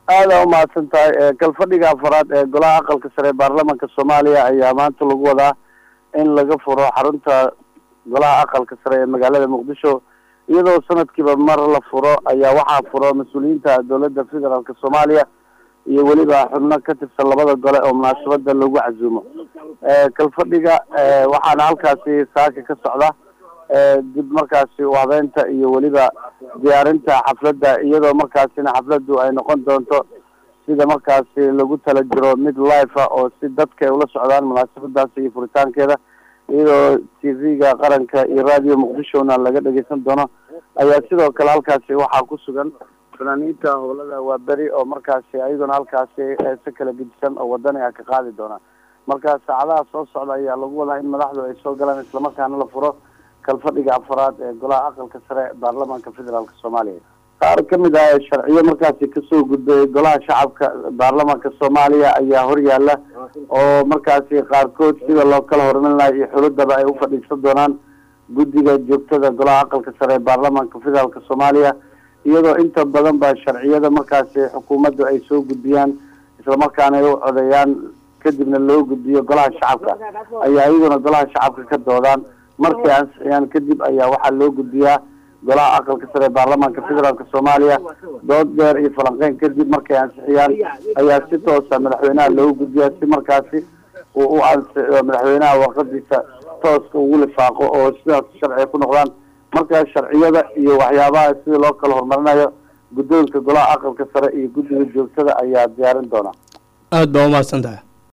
aada umahadsan tahay kalfadhiga afaraad ee golaha aqalka sare ee baarlamanka soomaaliya ayaa maanta lagu wadaa in laga furo xarunta golaha aqalka sare ee magaalada muqdisho iyadoo sanadkiiba mar la furo ayaa waxaa furo mas-uuliyiinta dowladda federaalk soomaaliya iyo weliba xubno ka tirsan labada gole oo munaasabada lagu casuumo kalfadhiga waxaana halkaasi saaka ka socda dib markaasi u habeynta iyo weliba diyaarinta xafladda iyadoo markaasina xafladdu ay noqon doonto sida markaasi lagu tala jiro mid life ah oo si dadka ay ula socdaan munaasabadaasi iyo furitaankeeda iyadoo t v-ga qaranka iyo radio muqdishona laga dhegeysan doono ayaa sidoo kale halkaasi waxaa ku sugan fanaaniinta howlada waa beri oo markaasi ayaguna halkaasi si kala gedisan oo wadani ah ka qaadi doona marka saacadaha soo socda ayaa lagu wadaa in madaxdu ay soo galaan islamarkaana la furo kalfadhiga afaraad ee golaha aqalka sare baarlamaanka federaalk soomaaliya qaar kamid ah sharciyo markaasi kasoo gudbay golaha shacabka baarlamaanka soomaaliya ayaa horyaala oo markaasi qaarkood sida loo kala hormarin lahay iyo xuludaba ay ufadhiisan doonaan guddiga joogtada golaha aqalka sare ee baarlamaanka federaalk soomaaliya iyadoo inta badan ba sharciyada markaasi xukuumaddu ay soo gudbiyaan islamarkaana ay u codeeyaan kadibna loo gudbiyo golaha shacabka ayaa iyaguna golaha shacabka ka doodaan markay ansixiyaan kadib ayaa waxaa loo gudbiyaa golaha aqalka sare ee baarlamaanka federaalk soomaaliya dood dheer iyo falanqeyn kadib markay ansixiyaan ayaa si toosa madaxweynaha loogu gudbiyaa si markaasi uu u ansixiyo madaxweynaha warqadiisa tooska ugu lifaaqo oo sidaas sharciga ku noqdaan marka sharciyada iyo waxyaabaha sida loo kala horumarinayo guddoonka golaha aqalka sare iyo guddiga joogtada ayaa diyaarin doona aada baa umahadsan tahay